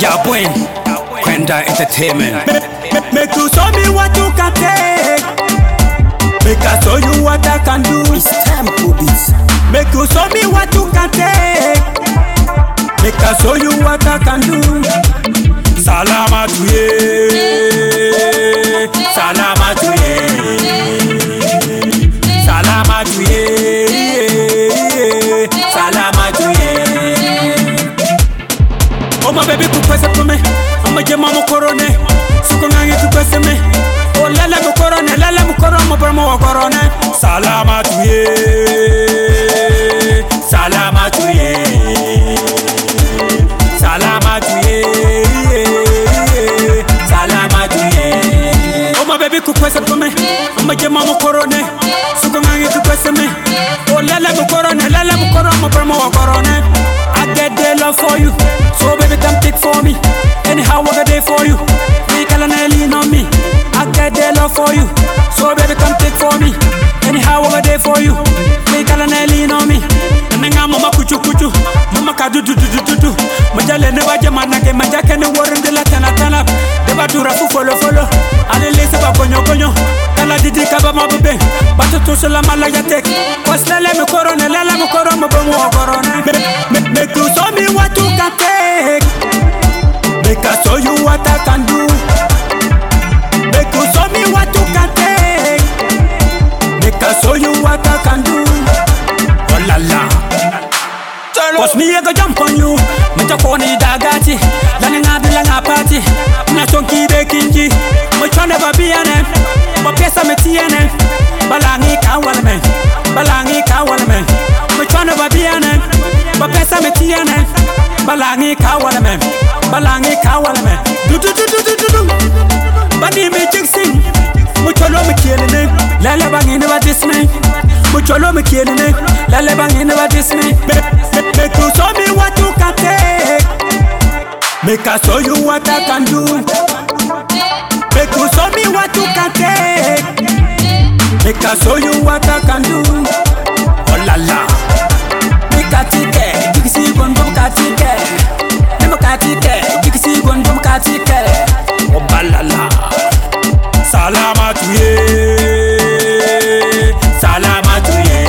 Dabwin, Kwenda Entertainment. Make you show me what you can take. Make I show you what I can do. It's Tempo Beats. Make you show me what you can take. Make I show you what I can do. Salama to ye. Salama to ye. Salama to ye. Salama to ye. Oh my baby kupesa kume Ama jema mukorone Suko ngangi kupesa me Oh lele mukorone lele mukoro Mabra wa korone Salama tuye Salama tuye Salama tuye Salama tuye Oh my baby kupesa kume Ama jema mukorone Suko ngangi kupesa me Oh lele mukorone lele mukoro Mabra wa korone I get the love for you So baby come take for me Anyhow I got there for you We can lean on me I get the love for you So baby come take for me Anyhow I got there for you We can lean on me Nanga mama kuchu kuchu Mama kadu du du du du du Majale ne baje manake Majake ne warin de la tana tana Deba dura fu follow follow Ale lese ba konyo konyo Kala didi kaba mabube Batu tu sula malaya tek Was lele me korone lele me koro me bomu wa korone Make, make you show me what you can take Make I show you what I can do Make you show me what you can take Make I show you what I can do Oh la la Cause me I go jump on you Me to koni dagati Lani nga bila nga party Na chonki de kinji Me chwa never be ane Ma pesa me tiene Balangi ka wala me Balangi ka wala me Me chwa never be ane Ma pesa me tiene Balangi ka wala me Balangi ka wala me Du du du du du du du Bani me jixing Mo cholo me kiele ne Lele bangi ne ba dis me Mo cholo me kiele ne Lele bangi ne ba dis me Make you show me what you can take Make I show you what I can do Make you show me what you can take Make I show you what I can do Oh la la Make a ticket Jigisi gondo ka ticket Nemo ka ticket Jigisi gondo ka ticket Oh balala Salama tuye Salama tuye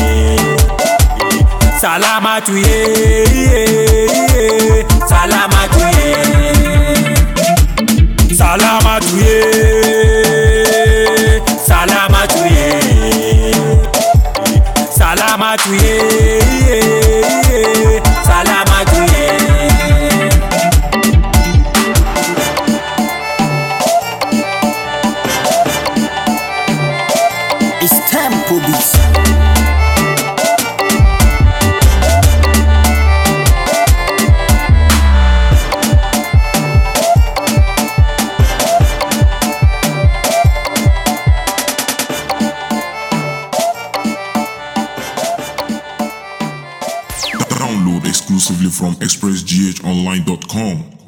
Salama tuye Salama tuye Salama tuye Salama tuye Salama tuye Salama tuye It's Tempo Beats. Download exclusively from expressghonline.com.